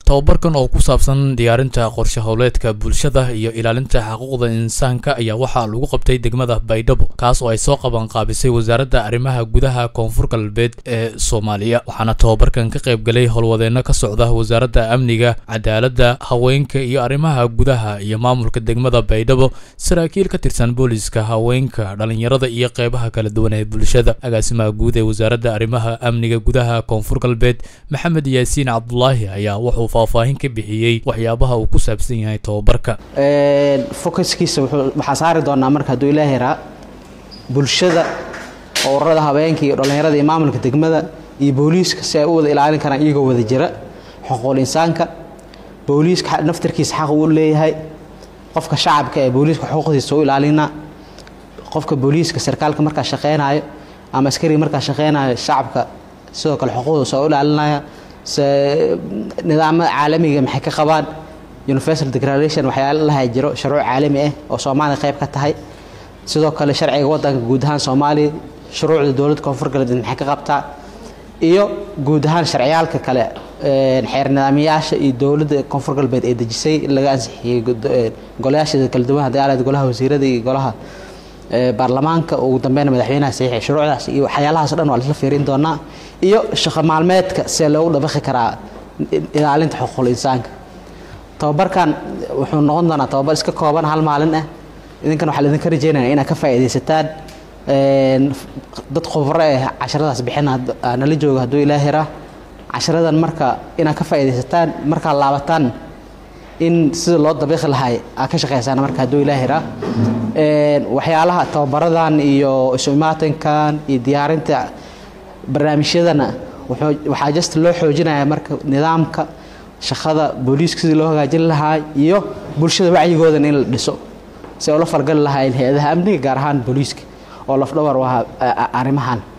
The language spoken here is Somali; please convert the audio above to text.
tababarkan oo ku saabsan diyaarinta qorshe howleedka bulshada iyo ilaalinta xuquuqda insaanka ayaa waxaa lagu qabtay degmada baydhabo kaas oo ay soo qaban qaabisay wasaaradda arrimaha gudaha koonfur galbeed ee soomaaliya waxaana tababarkan ka qayb galay howlwadeenno ka socda wasaaradda amniga cadaaladda haweenka iyo arrimaha gudaha iyo maamulka degmada baydhabo saraakiil ka tirsan booliska haweenka dhalinyarada iyo qeybaha kala duwan ee bulshada agaasimaha guud ee wasaaradda arrimaha amniga gudaha koonfur galbeed maxamed yaasiin cabdulaahi ayaa wuxuu faahfaahin ka bixiyey waxyaabaha uu ku saabsan yahay tababarka focuskiisa waxaa saari doonaa marka hadduu ilaahi raa bulshada ururada habeenka iyo dhallinyarada iyo maamulka degmada iyo booliiska si ay u wada ilaalin karaan iyagoo wada jira xuquuqul insaanka booliiska naftarkiisa xaq uu leeyahay qofka shacabka ee booliiska xuquuqdiisa u ilaalina qofka booliiska sarkaalka markaa shaqeynayo ama askariga markaa shaqeynayo shacabka sidoo kale xuquuqdiisa u ilaalinaya se nidaamada caalamiga maxay ka qabaan universal declaration waxyaala laha jiro shuruuc caalami ah oo soomaaliya qayb ka tahay sidoo kale sharciga wadanka guud ahaan soomaaliya shuruucda dowladda koonfur galbeed maxay ka qabtaa iyo guud ahaan sharciyaalka kale xeer nidaamyaasha iyo dowladda koonfur galbeed ee dejisay in laga ansixiyey golayaasha kala duwan haddii aalayd golaha wasiirada iyo golaha baarlamaanka ugu dambeyna madaxweynaha saxiixay shuruucdaas iyo waxyaalahaas o dhan waa laisla fiirin doonaa iyo shaqo maalmeedka see loogu dabaqi karaa ilaalinta xuquuqul insaanka tababarkan wuxuu noqon doonaa tababar iska kooban hal maalin ah idinkan waxaa laidinka rajeynaya inaad ka faa'iidaysataan dad khubro eh casharadaas bixina nala jooga hadduu ilaa hiraa casharadan marka inaad ka faa'iidaysataan markaad laabataan in sida loo dabiiqi lahay aad ka shaqeysaan marka hadduu ilaa hiraa waxyaalaha tababaradan iyo isu imaatinkan iyo diyaarinta barnaamijyadana waxaa just loo xoojinaya marka nidaamka shaqada booliiska sidii loo hagaajin lahaa iyo bulshada wacyigoodan in la dhiso si ay ula falgali lahaayeen hay-adaha amniga gaar ahaan booliiska oo lafdhawar u ahaa arrimahan